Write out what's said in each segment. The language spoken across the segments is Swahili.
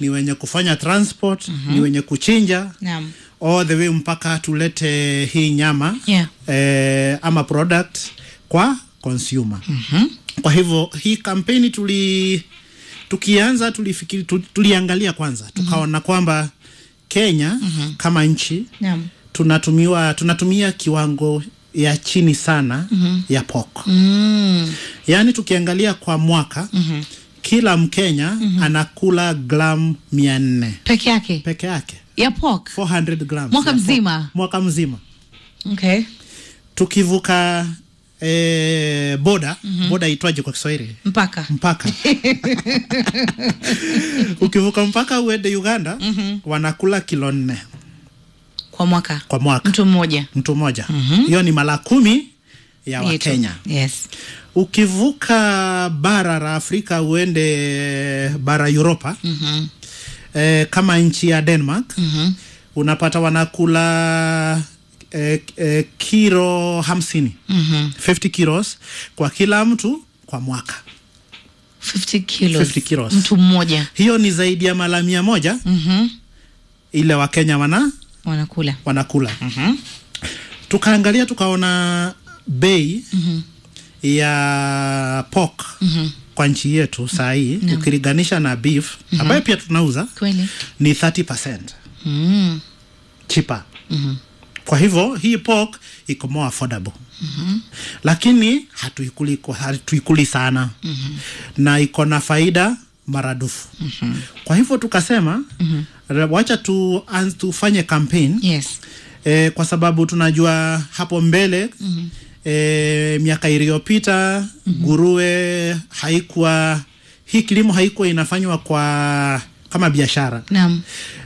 ni wenye kufanya transport ni wenye kuchinja Naam. all the way mpaka tulete hii nyama Yeah. eh, ama product kwa consumer kwa hivyo hii kampeni tuli tukianza tulifikiri tu- tuliangalia kwanza tukaona kwamba Kenya kama nchi Naam. tunatumiwa tunatumia kiwango ya chini sana ya pork Mm. yaani tukiangalia kwa mwaka kila mkenya anakula gram mia nne Peke yake. peke yake Ya pork. 400 grams Mwaka ya pork. mzima? mwaka mzima Okay. tukivuka eh, boda boda itwaje kwa Kiswahili Mpaka. mpaka ukivuka mpaka uende Uganda wanakula kilo nne Kwa mwaka. kwa mwaka Mtu mmoja. mtu mmoja hiyo ni mara kumi ya Yetu. Wakenya Yes. ukivuka bara la Afrika uende bara Europa Mhm. eh, kama nchi ya Denmark Mhm. unapata wanakula eh, eh, kilo hamsini Mhm. 50 kilos kwa kila mtu kwa mwaka 50 kilos. 50 kilos. Mtu mmoja. hiyo ni zaidi ya mara mia moja Mhm. ile wakenya wana Wanakula. wanakula Mhm. tukaangalia tukaona bei Mhm. ya pork Mhm. kwa nchi yetu saa hii ukilinganisha na beef ambayo pia tunauza Kweli. ni 30 Mm. cheaper Mhm. kwa hivyo hii pork iko more affordable lakini hatuikuli, kwa- hatuikuli sana na iko na faida maradufu kwa hivyo tukasema wacha tu, anz- tufanye campaign Yes. e, kwa sababu tunajua hapo mbele e, miaka iliyopita nguruwe haikuwa hii kilimo haikuwa inafanywa kwa kama biashara Naam.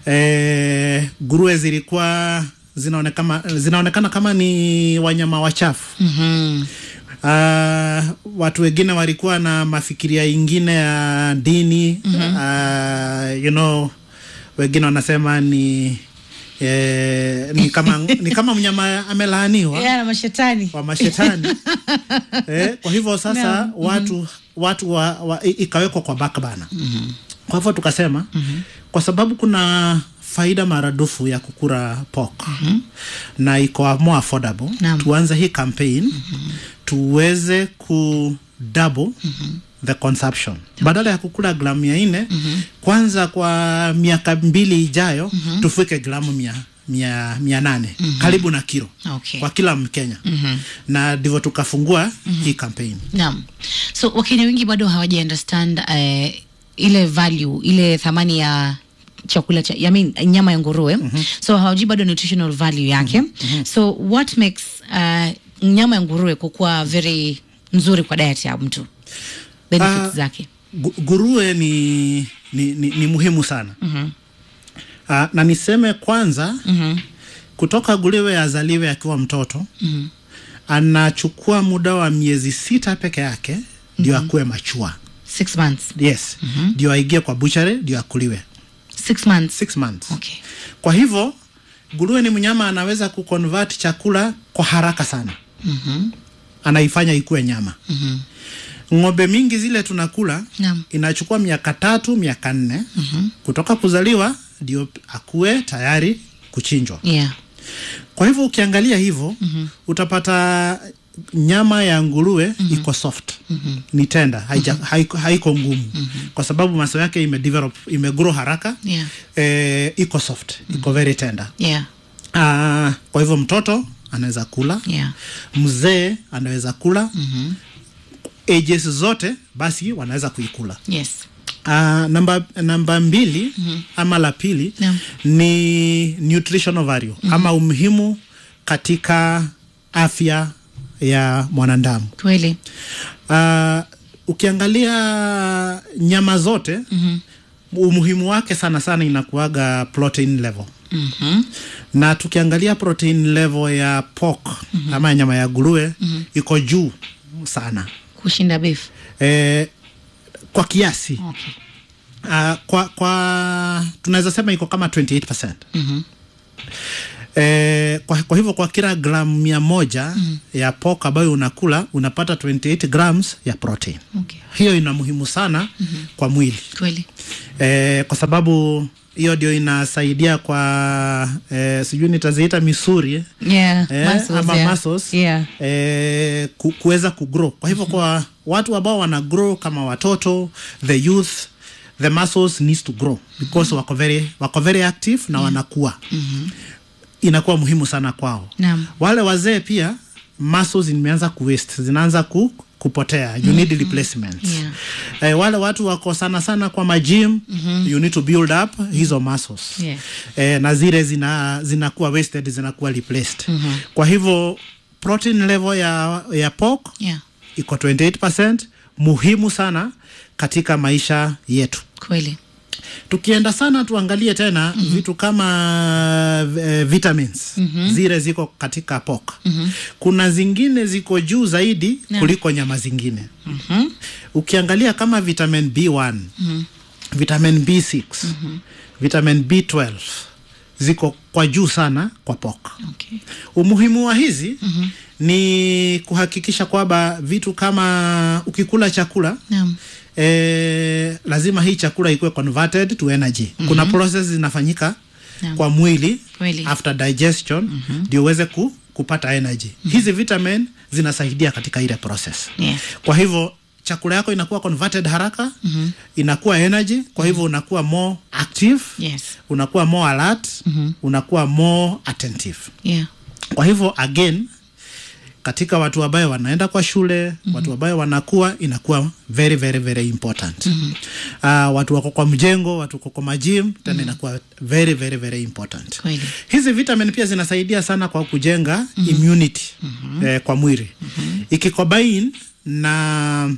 e, nguruwe zilikuwa zinaonekana, zinaonekana kama ni wanyama wachafu Mhm. Uh, watu wengine walikuwa na mafikiria ingine ya dini uh, you know wengine wanasema ni eh, ni kama ni kama mnyama amelaaniwa Yeah, na mashetani. wa mashetani eh, kwa hivyo sasa Naam. watu watu wa, wa, i- ikawekwa kwa bakbana kwa hivyo tukasema kwa sababu kuna faida maradufu ya kukura pork na iko more affordable Naam. tuanze hii campaign tuweze ku double the consumption badala ya kukula gramu mia nne kwanza kwa miaka mbili ijayo tufike gramu mia, mia, mia nane karibu na kilo Okay. kwa kila mkenya na ndivyo tukafungua hii campaign Naam. So Wakenya wengi bado hawaja understand uh, ile value, ile thamani ya chakula cha I mean, nyama ya nguruwe so hawajui bado nutritional value yake so what makes uh, nyama ya nguruwe kukuwa very nzuri kwa diet ya mtu benefits Ah, zake Gu- nguruwe ni, ni, ni, ni muhimu sana Ah, na niseme kwanza kutoka nguruwe azaliwe akiwa mtoto anachukua muda wa miezi sita peke yake ndio akuwe machua six months yes ndio aingie kwa buchari ndio akuliwe six months six months okay kwa hivyo nguruwe ni mnyama anaweza kuconvert chakula kwa haraka sana anaifanya ikuwe nyama ng'ombe mingi zile tunakula Naam. inachukua miaka tatu miaka nne kutoka kuzaliwa ndio akuwe tayari kuchinjwa yeah kwa hivyo ukiangalia hivyo utapata nyama ya nguruwe iko soft ni tenda haija, haiko, haiko ngumu kwa sababu maso yake imedevelop imegrow haraka yeah eh, iko soft iko very tender yeah Ah, kwa hivyo mtoto anaweza kula yeah mzee anaweza kula ages zote basi wanaweza kuikula yes Uh, namba, namba mbili ama la pili Naam. ni nutritional value ama umuhimu katika afya ya mwanadamu kweli uh, ukiangalia nyama zote umuhimu wake sana sana inakuaga protein level Mhm. na tukiangalia protein level ya pork ama nyama ya nguruwe iko juu sana kushinda beef eh, kwa kiasi okay uh, kwa, kwa tunaweza sema iko kama 28 Mhm. E, kwa, kwa hivyo kwa kila gramu mia moja mm. ya pork ambayo unakula unapata 28 grams ya protein. Okay. Hiyo ina muhimu sana mm-hmm. kwa mwili Kweli. e, kwa sababu hiyo ndio inasaidia kwa e, sijui nitaziita misuri eh? Yeah, Eh, muscles, ama yeah. muscles Yeah. eh, ku, kuweza kugrow. Kwa hivyo kwa watu ambao wana grow kama watoto, the youth, the muscles needs to grow because wako very wako very active na wanakuwa. Inakuwa muhimu sana kwao. Naam. Wale wazee pia muscles zimeanza ku waste, zinaanza ku kupotea you need replacements Yeah. eh, wale watu wako sana sana kwa majim you need to build up hizo muscles Yeah. eh, na zile zina zinakuwa wasted zinakuwa replaced kwa hivyo protein level ya, ya pork Yeah. iko 28% muhimu sana katika maisha yetu Kweli. tukienda sana tuangalie tena mm-hmm. vitu kama uh, vitamins mm-hmm. zile ziko katika pork mm-hmm. kuna zingine ziko juu zaidi Naam. kuliko nyama zingine Mhm. ukiangalia kama vitamin b1 mm-hmm. vitamin b6 mm-hmm. vitamin b12 ziko kwa juu sana kwa pork Okay. umuhimu wa hizi mm-hmm. ni kuhakikisha kwamba vitu kama ukikula chakula Naam. eh, lazima hii chakula ikuwe converted to energy mm-hmm. kuna process zinafanyika Naam. kwa mwili Kweli. after digestion ndio uweze ku, kupata energy hizi vitamin zinasaidia katika ile process Yeah. kwa hivyo chakula yako inakuwa converted haraka inakuwa energy kwa hivyo unakuwa more active Yes. unakuwa more alert unakuwa more attentive Yeah. kwa hivyo again katika watu ambayo wanaenda kwa shule mm-hmm. watu ambayo wanakuwa inakuwa very very very important mm-hmm. uh, watu wako kwa mjengo watu wako kwa majim tena mm-hmm. inakuwa very very very important Kweli. hizi vitamin pia zinasaidia sana kwa kujenga mm-hmm. immunity mm-hmm. eh, kwa mwili mm-hmm. ikikobain na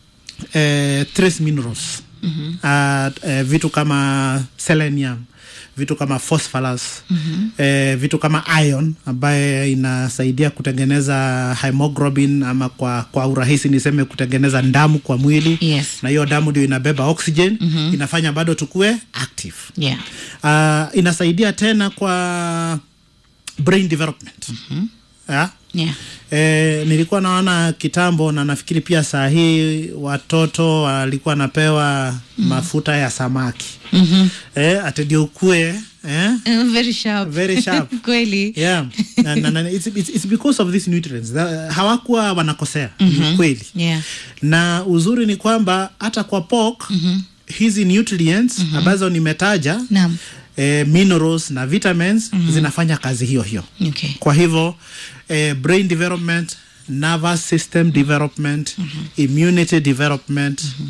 eh, trace minerals mm-hmm. uh, eh, vitu kama selenium vitu kama phosphorus mm-hmm. eh, vitu kama iron ambaye inasaidia kutengeneza hemoglobin ama kwa, kwa urahisi niseme kutengeneza damu kwa mwili Yes. na hiyo damu ndio inabeba oxygen mm-hmm. inafanya bado tukue active Yeah. uh, inasaidia tena kwa brain development mm-hmm. yeah? Yeah. E, nilikuwa naona kitambo na nafikiri pia saa hii watoto walikuwa wanapewa mm. mafuta ya samaki Mhm. e, atedio ukue eh? Uh, very sharp. Very sharp. Kweli. yeah. na, na, na, it's, it's, it's because of these nutrients The, hawakuwa wanakosea mm-hmm. kweli Yeah. na uzuri ni kwamba hata kwa pork mm-hmm. hizi nutrients mm-hmm. ambazo nimetaja Naam. eh, minerals na vitamins mm-hmm. zinafanya kazi hiyo hiyo Okay. kwa hivyo eh, brain development nervous system development mm-hmm. immunity development mm-hmm.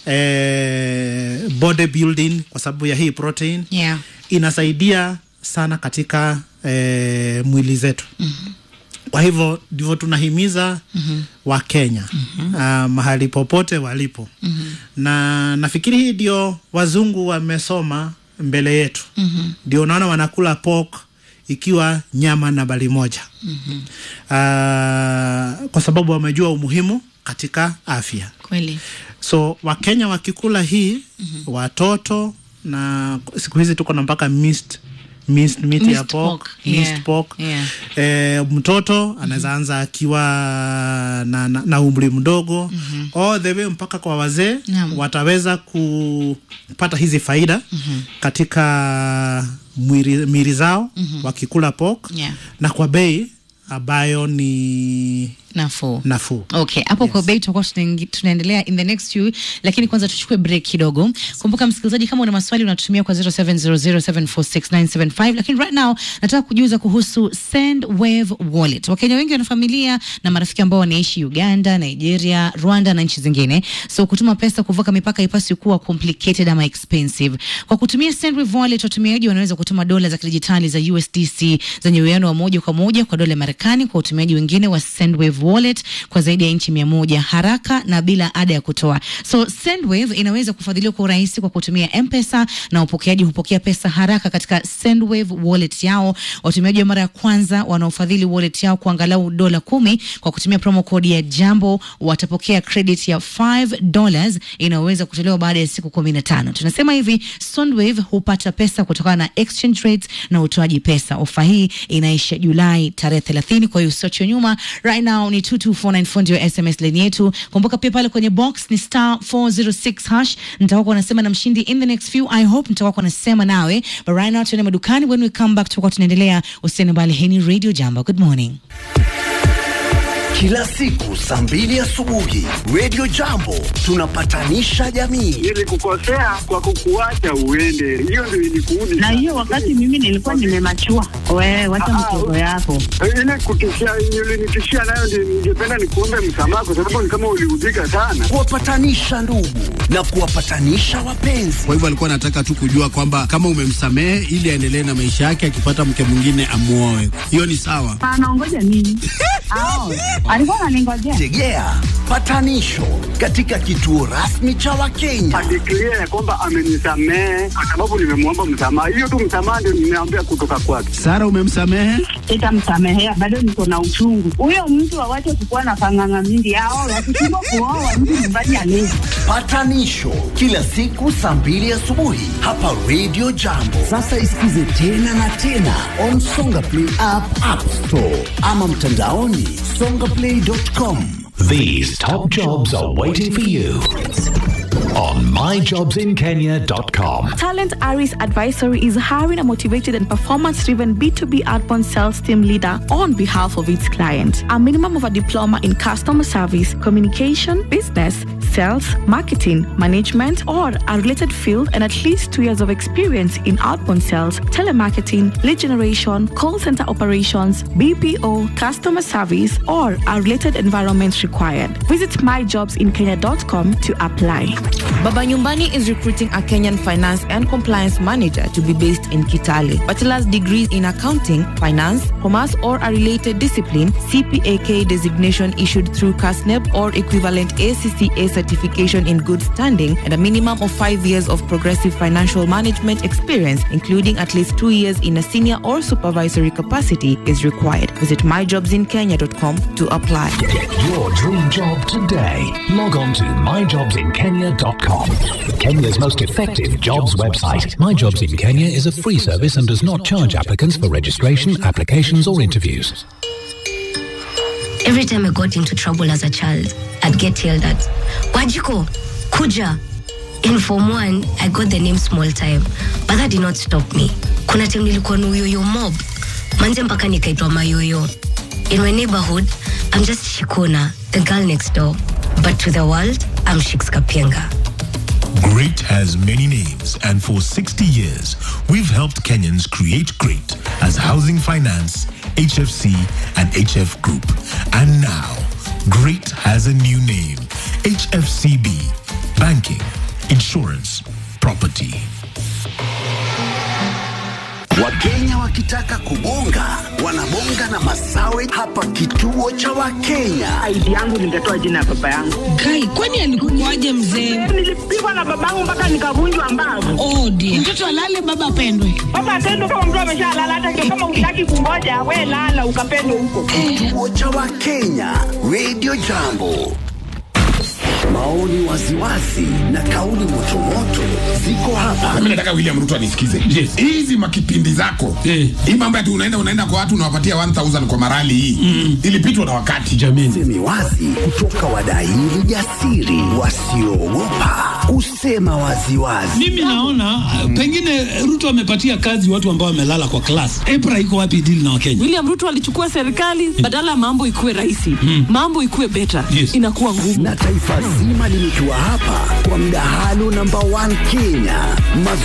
eh, body building kwa sababu ya hii protein Yeah. inasaidia sana katika eh, mwili zetu mm-hmm. kwa hivyo ndivyo tunahimiza mm-hmm. wakenya mm-hmm. uh, mahali popote walipo mm-hmm. na nafikiri hii ndio wazungu wamesoma mbele yetu mm-hmm. ndio unaona wanakula pork ikiwa nyama na bali moja mm-hmm. uh, kwa sababu wamejua umuhimu katika afya Kweli. so wakenya wakikula hii mm-hmm. watoto na siku hizi tuko na mpaka mixed minced meat ya Minced pork, pork, minced yeah, pork. yeah. Eh, mtoto anaweza anza akiwa na, na, na umri mdogo mm-hmm. all the way mpaka kwa wazee Naam. wataweza kupata hizi faida mm-hmm. katika mwili, mili zao mm-hmm. wakikula pork Yeah. na kwa bei ambayo ni Nafuu. nafuu okay hapo yes. kwa bei tutakuwa tunaingi- tunaendelea in the next few lakini kwanza tuchukue break kidogo kumbuka msikilizaji kama una maswali unatumia kwa 0700746975 lakini right now nataka kujuza kuhusu sendwave wallet wakenya wengi wana familia na marafiki ambao wanaishi uganda nigeria rwanda na nchi zingine so kutuma pesa kuvuka mipaka ipasi kuwa complicated ama expensive kwa kutumia sendwave wallet watumiaji wanaweza kutuma dola za kidijitali za usdc zenye uwiano wa moja kwa moja kwa dola ya marekani kwa watumiaji wengine wa sendwave Sendwave wallet kwa zaidi ya nchi mia moja haraka na bila ada ya kutoa. So Sendwave inaweza kufadhiliwa kwa urahisi kwa kutumia M-Pesa na wapokeaji hupokea pesa haraka katika Sendwave wallet yao. Watumiaji wa mara ya kwanza wanaofadhili wallet yao kwa angalau dola kumi kwa kutumia promo code ya Jambo watapokea credit ya 5 dollars inayoweza kutolewa baada ya siku kumi na tano. Tunasema hivi, Sendwave hupata pesa kutokana na exchange rates na utoaji pesa. Ofa hii inaisha Julai tarehe 30, kwa hiyo usiachwe nyuma. Right now ni 22494 ndio SMS line yetu. Kumbuka pia pale kwenye box ni star 406 hash. Nitakuwa nasema na mshindi in the next few. I hope nitakuwa nasema nawe. But right now tuende madukani. When we come back tutakuwa tunaendelea. Usiende mbali. Hii ni Radio Jambo. Good morning. Kila siku saa mbili asubuhi Radio Jambo tunapatanisha jamii. Nilikukosea kwa kukuacha uende, hiyo ndio ilikuudi. na hiyo wakati mimi nilikuwa nimemachua. Wewe wacha Ah, mtoto yako. ile kutishia ulinitishia nayo, ndio ningependa nikuombe msamaha, kwa sababu ni kama uliudhika sana. Kuwapatanisha ndugu na kuwapatanisha wapenzi. Kwa hivyo alikuwa anataka tu kujua kwamba kama umemsamehe ili aendelee na maisha yake, akipata mke mwingine amuoe. Hiyo ni sawa. Anaongoja nini? Ao, alikuwa ananingojea. Tegea patanisho katika kituo rasmi cha Wakenya. Adeklia ya kwamba amenisamehe kwa sababu nimemwomba msamaha. Hiyo tu msamaha ndio nimeambia kutoka kwake. Sara, umemsamehe? Sitamsamehea, bado niko na uchungu. Huyo mtu awache kukuwa na panganga mingi. Ao, wakishindwa kuoa mtu nyumbani alezi. Patanisho kila siku saa mbili asubuhi hapa Radio Jambo. Sasa isikize tena na tena on Songa Play app, App Store ama mtandaoni songaplay.com. These top jobs are waiting for you on myjobsinkenya.com. Talent Aris Advisory is hiring a motivated and performance driven B2B outbound sales team leader on behalf of its client. A minimum of a diploma in customer service, communication, business, sales, marketing, management, or a related field, and at least two years of experience in outbound sales, telemarketing, lead generation, call center operations, BPO, customer service, or a related environment required. Visit myjobsinkenya.com to apply. Baba Nyumbani is recruiting a Kenyan finance and compliance manager to be based in Kitale. Bachelor's degrees in accounting, finance, commerce, or a related discipline, CPAK designation issued through CASNEP or equivalent ACCA certification in good standing, and a minimum of five years of progressive financial management experience, including at least two years in a senior or supervisory capacity, is required. Visit myjobsinkenya.com to apply. Get your dream job today. Log on to myjobsinkenya.com. Kenya's most effective jobs website. My Jobs in Kenya is a free service and does not charge applicants for registration, applications, or interviews. Every time I got into trouble as a child, I'd get yelled at. Wajiko, Kuja. In Form 1, I got the name Small Time, but that did not stop me. Kuna time nilikuwa na uyoyo mob. Manze mpaka nikaitwa mayoyo. In my neighborhood, I'm just Shikona, the girl next door. But to the world, I'm Shix Kapienga. Great has many names, and for 60 years, we've helped Kenyans create great as Housing Finance, HFC, and HF Group. And now, great has a new name HFCB Banking, Insurance, Property. Wakenya wakitaka kubonga wanabonga na masawe hapa kituo cha Wakenya. ID yangu ningetoa jina ya baba yangu. Kai, kwani alikuwaje mzee? Nilipigwa na babangu mpaka nikavunjwa mbavu. Oh dear. Mtoto alale baba apendwe. Baba atendo kama mtu ameshalala, hata ndio kama utaki kungoja, we lala ukapendwe huko. Kituo cha Wakenya, Radio Jambo. Maoni waziwazi na kauli motomoto ziko hapa. Mimi nataka William Ruto anisikize. Hizi makipindi zako. Hii mambo ati unaenda unaenda kwa watu unawapatia 1000 kwa marali hii. Ilipitwa na wakati. Jamini. Semi wazi kutoka wadaili jasiri wasioogopa kusema waziwazi. Mimi naona uh, pengine Ruto amepatia kazi watu ambao wamelala kwa class. EPRA iko wapi deal na Wakenya? William Ruto alichukua serikali badala ya mambo ikuwe rahisi, mambo ikuwe better, Yes. inakuwa ngumu. Na taifa zima limejua hapa kwa mdahalo namba 1 Kenya.